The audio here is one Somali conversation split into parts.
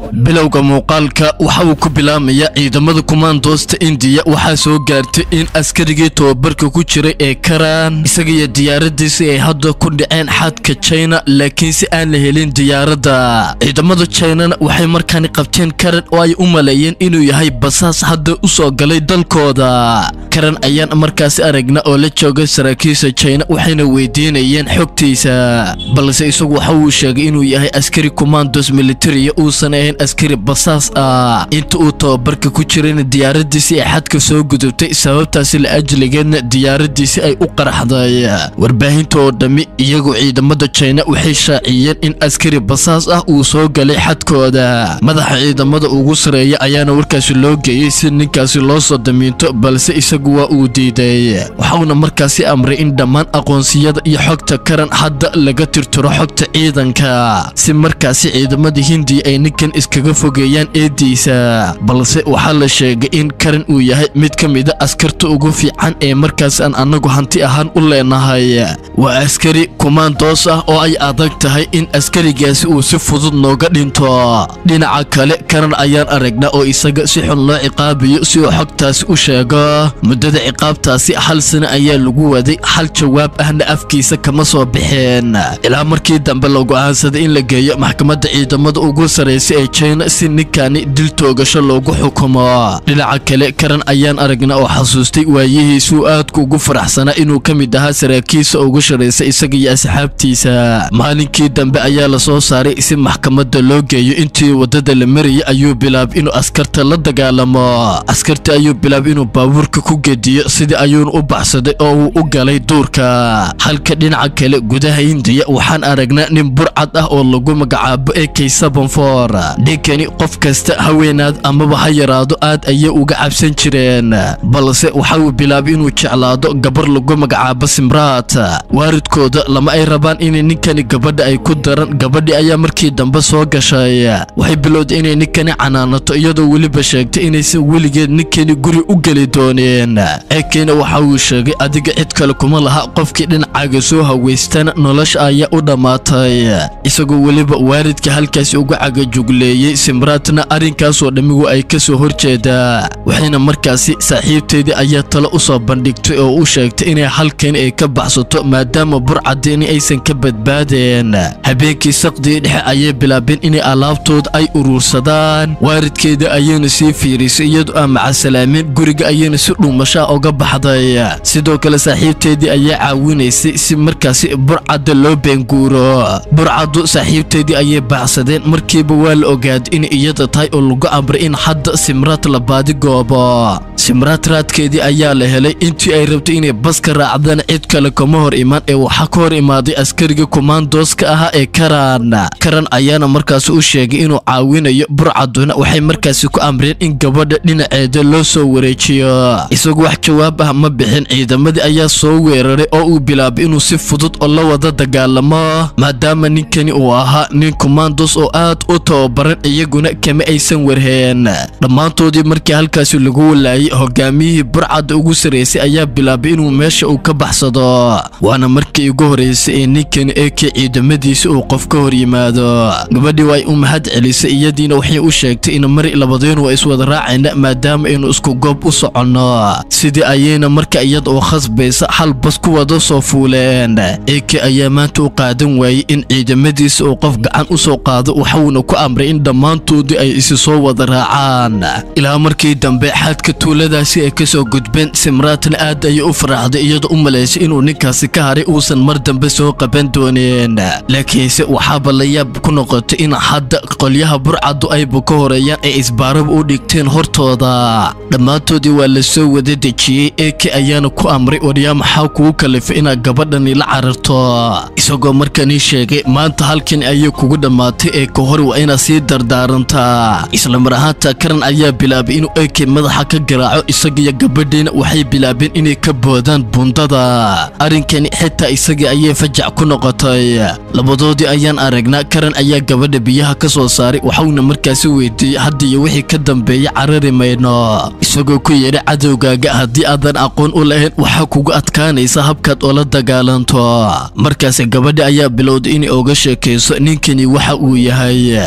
bilowga muuqaalka waxa uu ku bilaamayaa ciidamada kumaandoosta indiya waxaa soo gaartay in askarigii tobabarka ku jiray ee karaan isaga iyo diyaaradiisi ay hadda ku dhaceen xadka china laakiin si aan la helin diyaaradda ciidamada chinana waxay markaani qabteen karan oo ay u maleeyeen inuu yahay basaas hadda u soo galay dalkooda karan ayaan markaasi aragna oo la jooga saraakiisha china waxayna weydiinayeen xogtiisa balse isagu waxa uu sheegay inuu yahay askari kumaandos militariya uusan ahayn askari basaas ah inta uu tababarka ku jirayna diyaaradiisii ay xadka soo gudubtay sababtaasi la ajligeedna diyaaradiisi ay u qaraxday warbaahinta oo dhammi iyagoo ciidamada china waxay shaaciyeen in askari basaas ah uu soo galay xadkooda madaxa ciidamada ugu sareeya ayaana warkaasi loo geeyey si ninkaasi loo soo damiinto balse isagu waa uu diiday waxauna markaasi amray in dhammaan aqoonsiyada iyo xogta karan hadda laga tirtiro xogta ciidanka si markaasi ciidamada hindiya ay ninkan iskaga fogeeyaan eediisa balse waxaa la sheegay in karan uu yahay mid ka mida askarta ugu fiican ee markaas aan annagu hanti ahaan u leenahay waa askari kumaandoos ah oo ay adag tahay in askarigaasi uu si fudud nooga dhinto dhinaca kale karan ayaan aragnaa oo isaga si xun loo ciqaabayo si uu xogtaasi u sheego muddada ciqaabtaasi hal sano ayaa lagu waday hal jawaab ahna afkiisa kama soo baxeen ilaa markii dambe la go'aansaday in la geeyo maxkamadda ciidamada ugu sarraysa ee china si ninkani dil toogasho loogu xukumo dhinaca kale karan ayaan aragnaa oo xasuustay waayihiisuu aadku ugu faraxsanaa inuu ka mid ahaa saraakiisa ugu sharaysa isaga iyo asxaabtiisa maalinkii dambe ayaa la soo saaray si maxkamadda loo geeyo intii waddada la marayay ayuu bilaabay inuu askarta la dagaalamo askarta ayuu bilaabay inuu baabuurka ku gediyo sidii ayuuna u baxsaday oo uu u galay duurka halka dhinaca kale gudaha hindiya waxaan aragnaa nin burcad ah oo lagu magacaabo ee kaysabanfor ninkani qof kasta haweenaad amaba ha yaraado aad ayay uga cabsan jireen balse waxa uu bilaabay inuu jeclaado gabar lagu magacaabo simraat waaridkooda lama ay rabaan inay ninkani gabadha ay ku daran gabadhii ayaa markii dambe soo gashay waxay bilowday inay ninkani canaanato iyadoo weliba sheegtay inaysan weligeed ninkani guri u geli dooneen eekena waxa uu sheegay adiga cid kale kuma laha qofkii dhinacaaga soo haweystana nolosha ayaa u dhammaatay isagoo weliba waalidka halkaasi uga cagajugleeyey simraatna arrinkaasoo dhammigu ay ka soo horjeedaa waxayna markaasi saaxiibteedii ayaa talo u soo bandhigtay oo u sheegtay inay halkan ay ka baxsato maadaama burcadini aysan ka badbaadeen habeenkii saqdii dhexe ayay bilaabeen inay alaabtooda ay uruursadaan waalidkeeda ayayna sii fiirisay iyadoo aan macasalaameen guriga ayayna si dhuumashaa uga baxday sidoo kale saaxiibteedii ayaa caawinaysay si markaasi burcadda loo beenguuro burcaddu saaxiibteedii ayay baxsadeen markiiba waa la ogaaday in iyada tahay oo lagu amray in hadda simraad la baadigoobo simraad raadkeedii ayaa la helay intii ay rabtay inay baska raacdana cid kale kama hor imaan ee waxaa ka hor imaaday askariga kumaandooska ahaa ee karan karan ayaana markaasi u sheegay inuu caawinayo burcadduna waxay markaasi ku amreen in gabadha dhinaceeda loo soo wareejiyo isagu wax jawaab ah ma bixin ciidamadii ayaa soo weeraray oo uu bilaabay inuu si fudud oo la wada dagaalamo maadaama ninkani uu ahaa nin kumaandos oo aad u tababaran iyaguna kama aysan warheen dhammaantoodii markii halkaasi lagu walaayay hogaamiyihii burcadda ugu sarraysay ayaa bilaabay inuu meesha uu ka baxsado waana markii ugu horraysay ee ninkani eekii ciidamadiisi uu qof ka hor yimaado gabadhii way u mahad celisay iyadiina waxay u sheegtay in mari labadeenu waa iswada raacayna maadaama aynu isku goob u soconno sidii ayayna marka iyada oo khasbaysa hal bas ku wada soo fuuleen eeke ayaa maanta u qaadan waayey in ciidamadiisa uu qof gacan u soo qaado waxuuna ku amray in dhammaantoodii ay isi soo wada raacaan ilaa markii dambe xadka tuuladaasi ay ka soo gudbeen simraatna aad ayay u faraxday iyadoo u malaysay inuu ninkaasi ka haray uusan mar dambe soo qaban dooneen laakiinse waxaaba la yaab ku noqotay in hadda qolyaha burcaddu ayba ka horeeyaan ay isbaaraba u dhigteen hortooda dhammaantoodii waa la soo wada dejiyey eeke ayaana ku amray waryaa maxaa kugu kalifay inaad gabadhani la cararto isagoo markanii sheegay maanta halkan ayay kugu dhammaatay ee ka hor waa inaad sii dardaarantaa islamar ahaanta karan ayaa bilaabay inuu eeke madaxa ka garaaco isagiyo gabadhiina waxay bilaabeen inay ka boodaan bundada arrinkani xitaa isagii ayay fajac ku noqotay labadoodii ayaan aragnaa karan ayaa gabadha biyaha ka soo saaray waxauna markaasi weydiiyey hadda iyo wixii ka dambeeya carari mayno isagoo ku yidhi cadowgaaga haddii aadan aqoon u lahayn waxaa kugu adkaanaysa habkaad oola dagaalanto markaasi gabadha ayaa bilowday inay oga sheekayso ninkani waxa uu yahay iyo in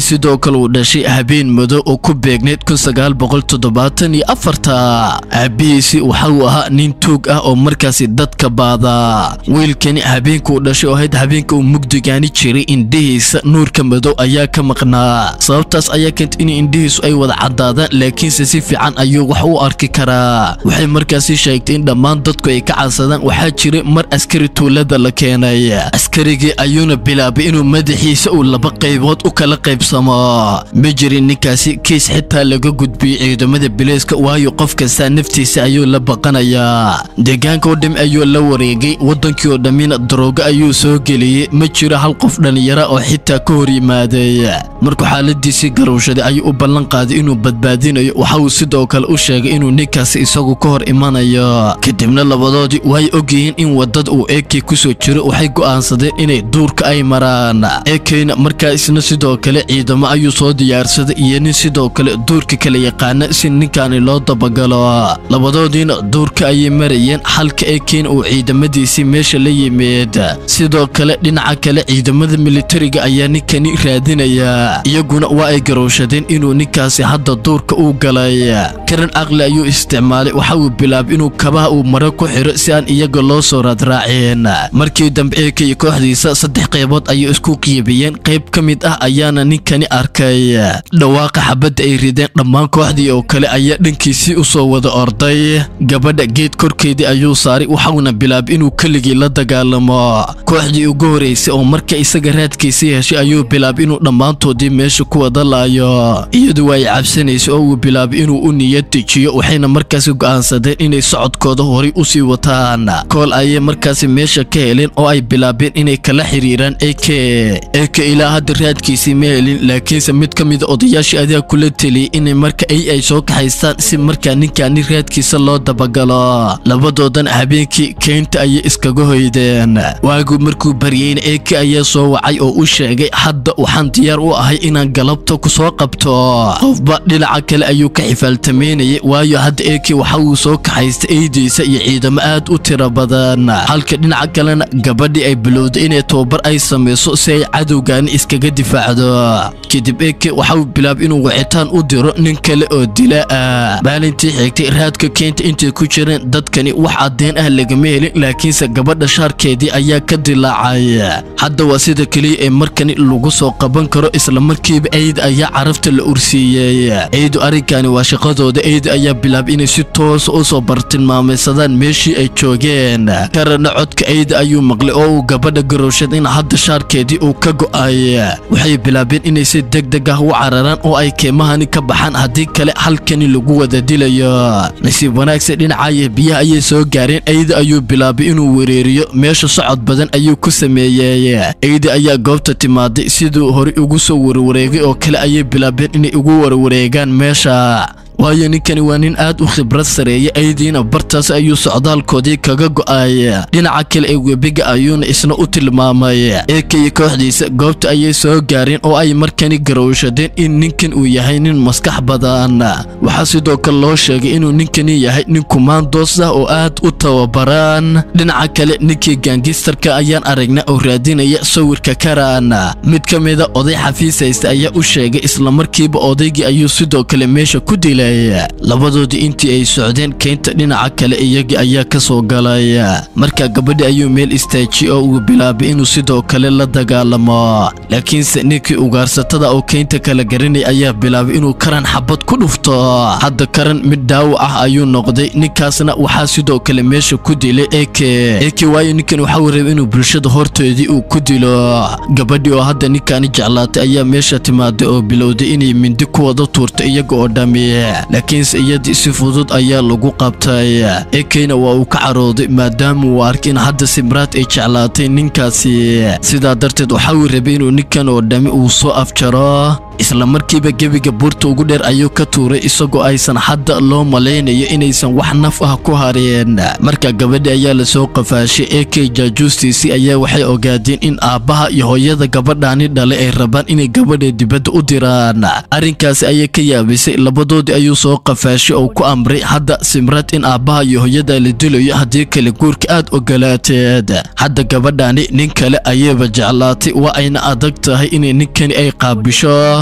sidoo kale uu dhashay habeen madow oo ku beegneyd kun sagaal boqol toddobaatan iyo afarta aabihiisi waxa uu ahaa nin tuug ah oo markaasi dadka baada wiilkani habeenka uu dhashay oo ahayd habeenka uu mugdigaani jiray indhihiisa nuurka madow ayaa ka maqnaa sababtaas ayaa keentay in indhihiisu ay wada caddaadaan laakiinse si fiican ayuu wax u arki karaa waxay markaasi sheegtay in dhammaan dadku ay ka cadsadaan waxaa jiray mar askari tuulada la keenay askarigii ayuuna bilaabay inuu madaxiisa uu laba qaybood u kala qaybsamo ma jirin ninkaasi kiis xitaa laga gudbiyey ciidamada bileyska waayo qof kastaa naftiisa ayuu la baqanayaa deegaanka oo dhami ayuu la wareegay waddankii oo dhammina daroogo ayuu soo geliyey ma jiro hal qof dhallinyara oo xitaa ka hor yimaaday markuu xaaladiisii garowshaday ayuu u ballan qaaday inuu badbaadinayo waxa uu sidoo kale u sheegay inuu ninkaasi isagu ka hor imanayo kadibna labadoodii way ogyihiin in waddada uu eekey ku soo jiro waxay go'aansadeen inay duurka ay maraan eekeyna markaa isna sidoo kale ciidamo ayuu soo diyaarsaday iyo nin sidoo kale duurka kala yaqaana si ninkaani loo dabagalo labadoodiina duurka ayay marayeen halka eekeyna uu ciidamadiisii meesha la yimid sidoo kale dhinaca kale ciidamada militariga ayaa ninkani raadinaya iyaguna waa ay garowshadeen inuu ninkaasi hadda duurka uu galay karan caqli ayuu isticmaalay waxa uu bilaabay inuu kabaha uu maro ku xiro si aan iyaga loo soo raadraaceen markii dambe eekay kooxdiisa saddex qaybood ayay isku qiibiyeen qayb ka mid ah ayaana ninkani arkay dhawaaqa xabadda ay rideen dhammaan kooxdii oo kale ayaa dhankiisii u soo wada orday gabadha geed korkeedii ayuu saaray waxauna bilaabay inuu keligii la dagaalamo kooxdii ugu horeysay oo marka isaga raadkiisii heshay ayuu bilaabay inuu dhammaantoodii meesha ku wada laayo iyadu waa ay cabsanaysay oo uu bilaabay inuu u niyad dejiyo waxayna markaasi go'aansadeen inay socodkooda horay u sii wataan kool ayay markaasi meesha ka heleen oo ay bilaabeen inay kala xiriiraan eke eke ilaa hadda raadkiisii ma helin laakiinse mid ka mida odayaashii adaa kula teliyey inay marka ay ay soo kaxaystaan si markaa ninkaani raadkiisa loo dabagalo labadoodan habeenkii keynta ayay iskaga hoydeen waagu markuu baryeyna eke ayaa soo wacay oo u sheegay hadda waxaan diyaar u ahay inaan galabta ku soo qabto qofba dhinaca kale ayuu ka xifaaltamaynayay waayo hadda eke waxa uu soo kaxaystay eydiisa iyo ciidamo aad u tiro badan halka dhinaca kalena gabadhii ay bilowday inay tababar ay samayso si ay cadowgaani iskaga difaacdo kadib eke waxa uu bilaabay inuu wacitaan u diro nin kale oo dila ah maalintii xigtay raadka keenta intay ku jireen dadkani wax caddeen ah lagama helin laakiinse gabadha shaarkeedii ayaa ka dilaacay hadda waa sida keliya ee markani lagu soo qaban karo islamarkiiba eyda ayaa carafta la ursiiyey eydu arrinkani waa shaqadooda eyda ayaa bilaabay inay si toosa u soo bartilmaamaysadaan meeshii ay joogeen karana codka eyda ayuu maqlay oo uu gabadha garowshada in hadda shaarkeedii uu ka go'ay waxay bilaabeen inay si deg deg ah u cararaan oo ay keemahani ka baxaan haddii kale halkani lagu wada dilayo nasiib wanaagsan dhinacaya biyaha ayay soo gaareen eyda ayuu bilaabay inuu wereeriyo meesha socod badan ayuu ku sameeyey eyda ayaa goobta timaaday siduu horey ugu soo warwareegay oo kale ayay bilaabeen inay ugu warwareegaan meesha waayo ninkani waa nin aad u khibrad sareeya aydiina bartaas ayuu socdaalkoodii kaga go'ay dhinaca kale ee webiga ayuuna isna u tilmaamay eekaya kooxdiisa goobta ayay soo gaareen oo ay markani garowshadeen in ninkan uu yahay nin maskax badan waxaa sidoo kale loo sheegay inuu ninkani yahay nin kumaandoos ah oo aad u tababaraan dhinaca kale ninkii gaangistarka ayaan aragnaa oo raadinaya sawirka karaan mid ka mida oday xafiis haysta ayaa u sheegay islamarkiiba odaygii ayuu sidoo kale meesha ku dilay labadoodii intii ay socdeen keynta dhinaca kale iyagii ayaa ka soo galay markaa gabadhi ayuu meel istaajiyey oo uu bilaabay inuu sidoo kale la dagaalamo laakiinse ninkii ugaarsatada oo keynta kala garanay ayaa bilaabay inuu karan xabad ku dhufto hadda karan mid dhaawac ah ayuu noqday ninkaasna waxaa sidoo kale meesha ku dilay eke eke waayo ninkan waxa uu rabay inuu bulshada horteedii uu ku dilo gabadhii oo hadda ninkaani jeclaatay ayaa meesha timaaday oo bilowday inay mindi ku wada tuurto iyaga oo dhammi laakiinse iyadii si fudud ayaa lagu qabtay ekeyna waa uu ka carooday maadaama uu arkay in hadda simraad ay jeclaatay ninkaasi sidaa darteed waxa uu rabay inuu ninkan oo dhammi uu soo afjaro isla markiiba gebiga buurta ugu dheer ayuu ka tuuray isagoo aysan hadda loo malaynayo inaysan wax naf ah ku hareen marka gabadhi ayaa lasoo qafaashay ekey jaajuustiisii ayaa waxay ogaadeen in aabbaha iyo hooyada gabadhaani dhalay ay rabaan inay gabadha dibadda u diraan arrinkaasi ayay ka yaabisay labadoodii ayuu soo qafaashay oo ku amray hadda simrad in aabbaha iyo hooyada la dilayo haddii kale guurka aad ogolaateed hadda gabadhaani nin kale ayayba jeclaatay waa ayna adag tahay inay ninkani ay qaabisho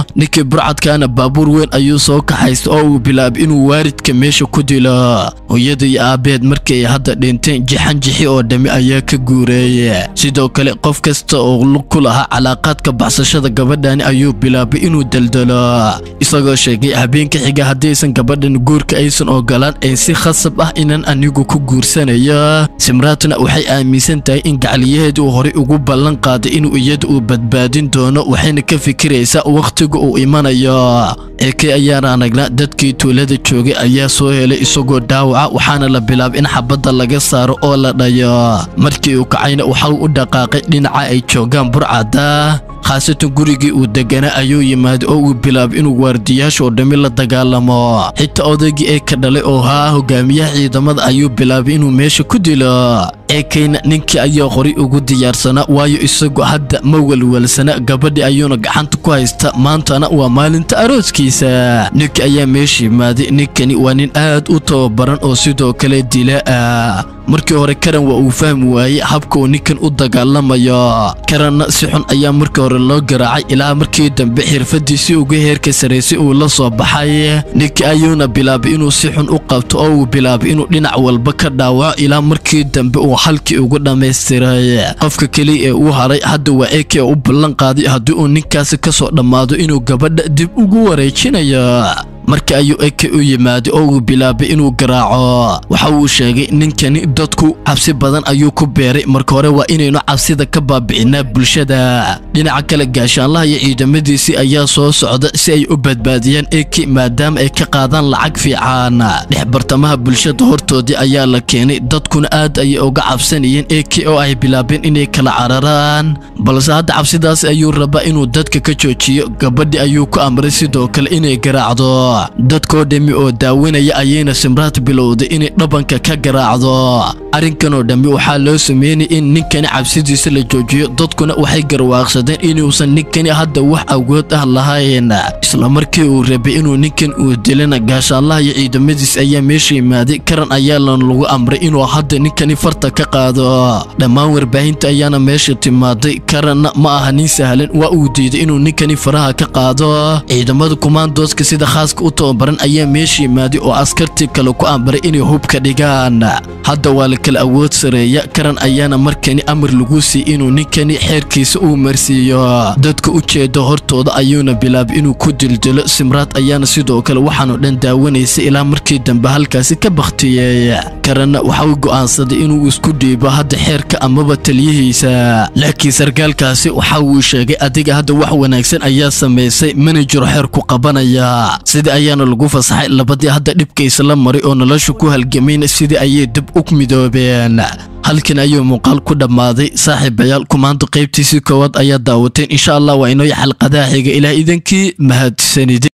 ninkii burcadkaana baabuur weyn ayuu soo kaxaysta oo uu bilaabay inuu waaridka meesha ku dilo hooyada iyo aabbeed markii ay hadda dhinteen jixanjixi oo dhammi ayaa ka guureeye sidoo kale qof kasta oo lug ku lahaa calaaqaadka baxsashada gabadhani ayuu bilaabay inuu daldalo isagoo sheegay habeenka xiga haddaysan gabadhan guurka aysan ogolaan ee si khasab ah inaan anigu ku guursanayo simraatna waxay aaminsan tahay in gacaliyaheeda uu horay ugu ballan qaaday inuu iyada uu badbaadin doono waxayna ka fikiraysaa wakhtiga uu imanayo eekay ayaan aragnaa dadkii tuulada joogay ayaa soo helay isagoo dhaawaca waxaana la bilaabay in xabadda laga saaro oo la dhayo markii uu kacayna waxau u dhaqaaqay dhinaca ay joogaan burcadda khaasatan gurigii uu deganaa ayuu yimaaday oo uu bilaabay inuu waardiyaasha oo dhammi la dagaalamo xitaa odaygii ee ka dhalay oo haa hogaamiyaha ciidamada ayuu bilaabay inuu meesha ku dilo eekayna ninkii ayaa horay ugu diyaarsanaa waayo isagu hadda ma welwelsana gabadhii ayuuna gacanta ku haysta maantana waa maalinta arooskiisa ninkii ayaa meesha yimaaday ninkani waa nin aad u tababaran oo sidoo kale dila ah markii hore karan waa uu fahmi waayey habka uu ninkan u dagaalamayo karanna si xun ayaa markii hore loo garaacay ilaa markii dambe xirfadiisii uga heerka saraysay uu la soo baxay ninkii ayuuna bilaabay inuu si xun u qabto oo uu bilaabay inuu dhinac walba ka dhaawaco ilaa markii dambe uu halkii ugu dhammaystiray qofka keliya ee uu haray hadda waa eke u ballan qaaday haddii uu ninkaasi ka soo dhammaado inuu gabadha dib ugu wareejinayo marka ayuu eke u yimaaday oo uu bilaabay inuu garaaco waxa uu sheegay ninkani dadku cabsi badan ayuu ku beeray marka hore waa inaynu cabsida ka baabi'inaa bulshada dhinaca kale gaashaanlaha iyo ciidamadiisii ayaa soo socda si ay u badbaadiyaan eke maadaama ay ka qaadaan lacag fiican dhex bartamaha bulshada hortoodii ayaa la keenay dadkuna aad ayay uga cabsanayeen eke oo ay bilaabeen inay kala cararaan balse hadda cabsidaas ayuu rabaa inuu dadka ka joojiyo gabadhii ayuu ku amray sidoo kale inay garaacdo dadkoo dhammi oo daawanaya ayayna simraad bilowday inay dhabanka ka garaacdo arrinkanoo dhammi waxaa loo sameynay in ninkani cabsidiisa la joojiyo dadkuna waxay garwaaqsadeen inuusan ninkani hadda wax awood ah lahayn isla markii uu rabay inuu ninkan uu dilana gaashaallaha iyo ciidamadiis ayaa meesha yimaaday karan ayaana lagu amray inuu hadda ninkani farta ka qaado dhammaan warbaahinta ayaana meesha timaaday karanna ma aha nin sahlan waa uu diiday inuu ninkani faraha ka qaado ciidamada kumaandooska sida khaaska u tababaran ayaa meesha yimaaday oo askartii kale ku amray inay hubka dhigaan hadda waa la kala awood sareeya karan ayaana markani amar lagu siiyey inuu ninkani xeerkiisa uu marsiiyo dadka u jeeda hortooda ayuuna bilaabay inuu ku dildilo simraad ayaana sidoo kale waxaanoo dhan daawanaysay ilaa markii dambe halkaasi ka bakhtiyey karanna waxa uu go'aansaday inuu isku dhiibo hadda xeerka amaba taliyihiisa laakiin sarkaalkaasi waxa uu sheegay adiga hadda wax wanaagsan ayaa samaysay manajer xeer ku qabanaya sidii ayaana lagu fasaxay labadii hadda dhibkaysa la maray oo nolosha ku halgamayna sidii ayay dib u midoobeen halkan ayuu muuqaal ku dhammaaday saaxiibayaal kumaanta qaybtiisii koowaad ayaa daawateen insha allah waa inoo xalqadaha xiga ilaa idankii mahadsanide